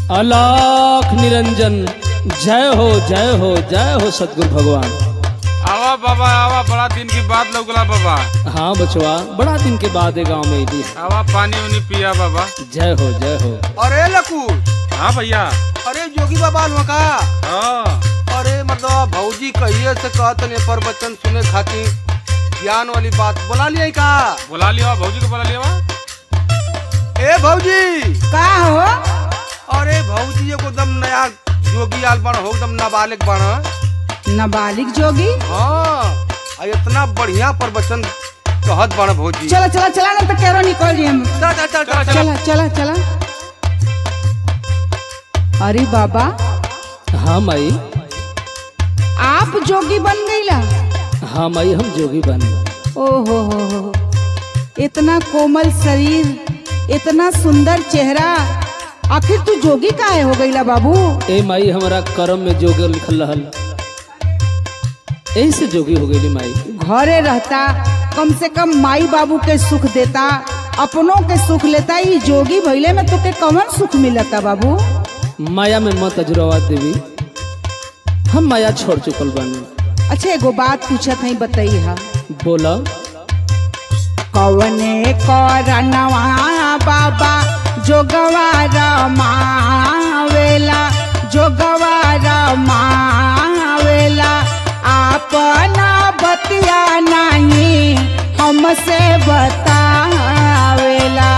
अलाख निरंजन जय हो जय हो जय हो सतगुरु भगवान आवा बाबा आवा बड़ा दिन की बात लौकला बाबा हाँ बचवा बड़ा दिन के बाद ये गांव में अली आवा पानी उनी पिया बाबा जय हो जय हो अरे लकू हाँ भैया अरे जोगी बाबा हुआ का हाँ अरे मतलब भौजी कहिए से कहत ने पर बच्चन सुने खातिर ज्ञान वाली बात बोला लिया का बुला लिया भौजी को बुला लिया ए भौजी का हो अरे भौजी एगो एकदम नया जोगी आल बन हो एकदम नाबालिग बन नाबालिग जोगी हाँ आ इतना बढ़िया प्रवचन कहत बन भौजी चला चला चला ना तो केरो निकल जी हम चल चल चल चल चला चला चला अरे बाबा हाँ माई आप जोगी बन गईला हाँ माई हम जोगी बन ओ हो हो हो इतना कोमल शरीर इतना सुंदर चेहरा आखिर तू जोगी काहे हो गईला बाबू ए माई हमारा कर्म में जोग लिखल रहल ऐसे जोगी हो गई माई घरे रहता कम से कम माई बाबू के सुख देता अपनों के सुख लेता ई जोगी भइले में तुके कौन सुख मिलता बाबू माया में मत अजुरवा देवी हम माया छोड़ चुकल बानी अच्छा एगो बात पूछत हई बताई हा बोला कवने करनवा बाबा जोगवा रमावेला जोगवा रमावेला अपना बतिया नहीं हमसे बतावेला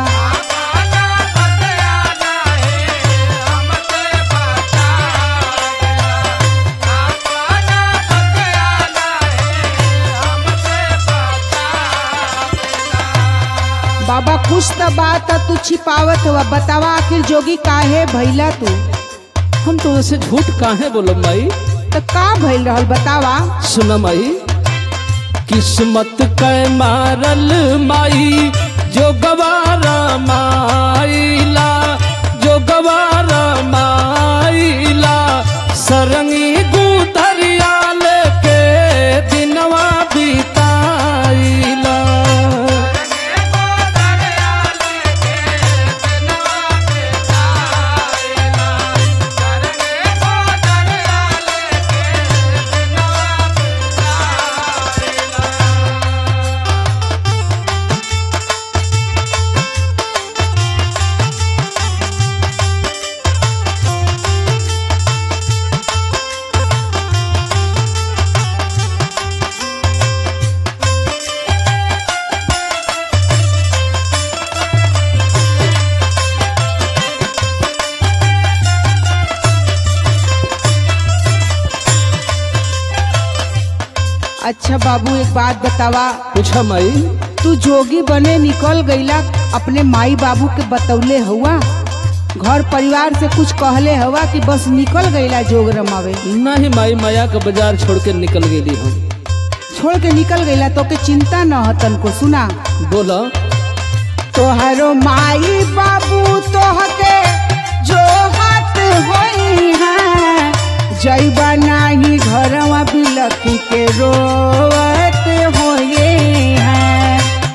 बाबा कुछ तो बात तू छिपावत हुआ बतावा आखिर जोगी काहे भइला तू हम तो वैसे झूठ काहे बोलो माई तो का भइल रहल बतावा सुन माई किस्मत कै मारल माई जो गवारा माइला जो गवारा माइला सरंगी गुदरिया लेके दिनवा बिताइला अच्छा बाबू एक बात बतावा पूछा माई तू जोगी बने निकल गईला अपने माई बाबू के बतौले हुआ घर परिवार से कुछ कहले हवा कि बस निकल गईला जोग रमावे नहीं माई माया का बाजार छोड़ के निकल गेली हम छोड़ के निकल गईला तो के चिंता न हतन को सुना बोला तोहरो माई बाबू तोहके जो हाथ होई है जैबा नाही घरवा बिलखी के रोवत होए हैं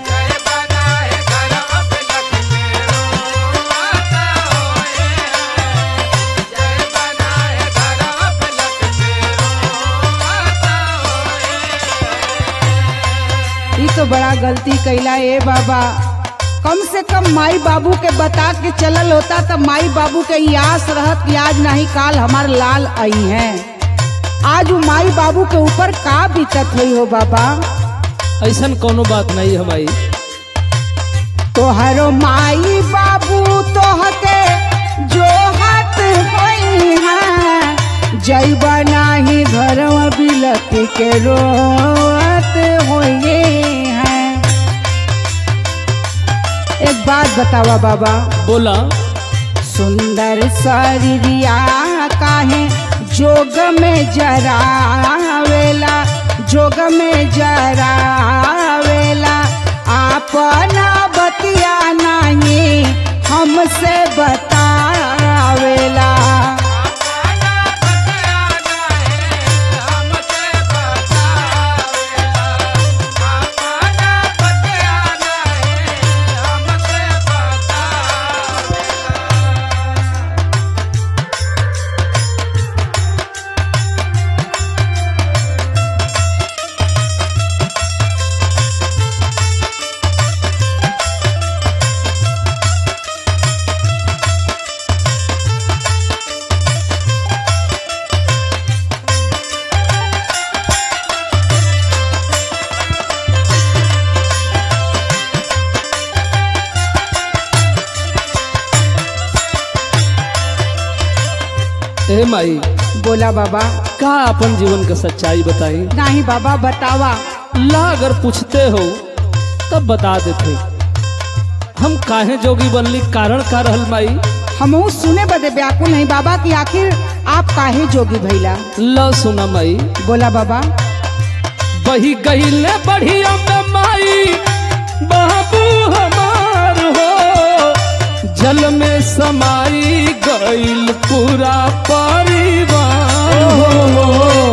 ई तो बड़ा गलती कैला ए बाबा कम से कम माई बाबू के बता के चलल होता तो माई बाबू के ई आस रहत कि आज नहीं काल हमार लाल आई हैं आज वो माई बाबू के ऊपर का बीतत हुई हो बाबा ऐसा कोनो बात नहीं हमारी तोहरो माई बाबू तोहके जो हाथ होई है जैबा नाही घरवा बिलख के रोत होइए हैं एक बात बतावा बाबा बोला सुंदर शरीरिया काहे जोग में जरावेला जोग में जरावेला अपना बतिया नहीं हमसे बतावेला ए माई बोला बाबा का अपन जीवन का सच्चाई बताई नहीं बाबा बतावा ला अगर पूछते हो तब बता देते हम काहे जोगी बनली कारण का रहल माई हमहू सुने बदे व्याकुल नहीं बाबा कि आखिर आप काहे जोगी भैला ला सुना माई बोला बाबा बही गईले बढ़िया में माई बाबू हमार हो जल में समाई गईल पूरा परिवार हो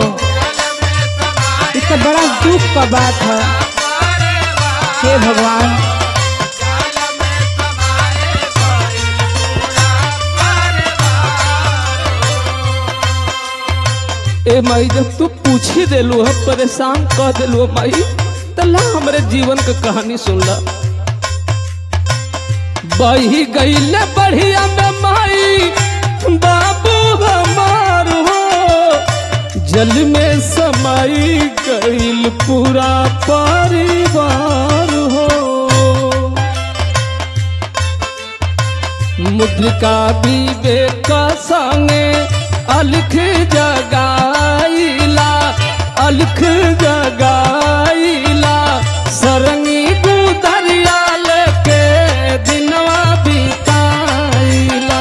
ये तो बड़ा दुख का बात है हे भगवान ए माई जब तू पूछ ही देलू है परेशान कह देलू है माई तो ला हमरे जीवन का कहानी सुन ला बही गईले बढ़िया में माई बाबू हमार हो जल में समाई गईल पूरा परिवार हो मुद्रिका विवेक संगे अलख जगाईला अलख जगाईला सरंगी गुदरिया लेके दिनवा बिताईला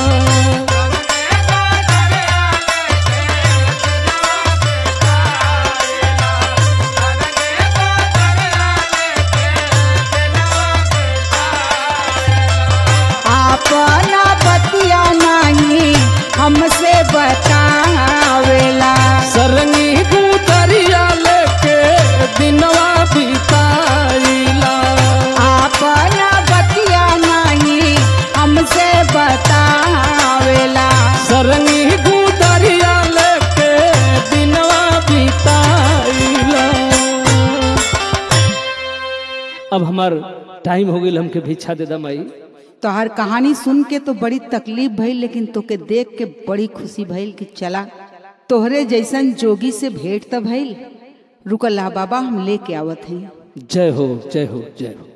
अपना बतिया नहीं हमसे बतावेला सरंगी गुदरिया लेके दिनवा बिताईला अपना बतिया नहीं हमसे बतावेला सरंगी गुदरिया लेके दिनवा बिताईला अब हमार टाइम हो गई हमके भिक्षा दे दा माई तोहर कहानी सुन के तो बड़ी तकलीफ भइल लेकिन तोके देख के बड़ी खुशी भइल कि चला तोहरे जैसन जोगी से भेंट त भइल रुकल्ला बाबा हम लेके आवत हई जय हो जय हो जय हो